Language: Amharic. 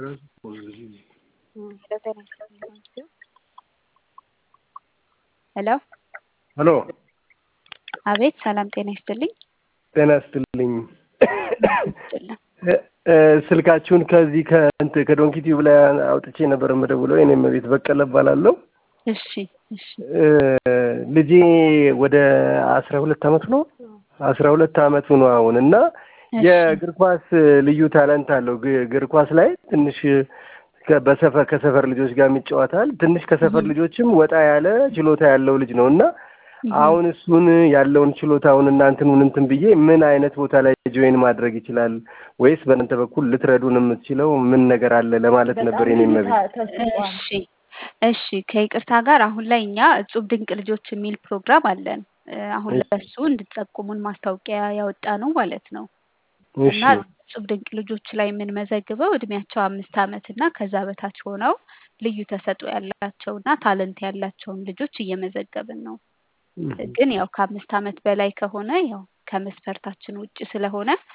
ሄሎ ሄሎ አቤት ሰላም ጤና ይስጥልኝ። ጤና ይስጥልኝ። ይስጥልን። ስልካችሁን ከዚህ ከእንት ከዶንኪ ቲዩብ ላይ አውጥቼ ነበር የምደውለው። የኔም ቤት በቀለ እባላለሁ። እሺ እሺ ልጄ ወደ አስራ ሁለት አመቱ ነው አስራ ሁለት አመቱ ነው አሁን እና እሺ የእግር ኳስ ልዩ ታለንት አለው። ግ- እግር ኳስ ላይ ትንሽ ከ- በሰፈር ከሰፈር ልጆች ጋር ይጫወታል። ትንሽ ከሰፈር እህም፣ ልጆችም ወጣ ያለ ችሎታ ያለው ልጅ ነው እና እህም። አሁን እሱን ያለውን ችሎታውን እና እንትኑን እንትን ብዬ ምን አይነት ቦታ ላይ ጆይን ማድረግ ይችላል ወይስ በእናንተ በኩል ልትረዱን የምትችለው ምን ነገር አለ ለማለት ነበር በጣም የኔ ብዙ መቤት። ታ- ተሰጥቷል። እሺ እሺ ከይቅርታ ጋር አሁን ላይ እኛ እጹብ ድንቅ ልጆች የሚል ፕሮግራም አለን። እ፣ አሁን እሺ ለሱ እንድትጠቁሙን ማስታወቂያ ያወጣ ነው ማለት ነው። እሺ እና እጹብ ድንቅ ልጆች ላይ የምንመዘግበው እድሜያቸው አምስት ዓመት እና ከዛ በታች ሆነው ልዩ ተሰጥኦ ያላቸው እና ታለንት ያላቸውን ልጆች እየመዘገብን ነው። እህም። ግን ያው ከአምስት ዓመት በላይ ከሆነ ያው ከመስፈርታችን ውጭ ስለሆነ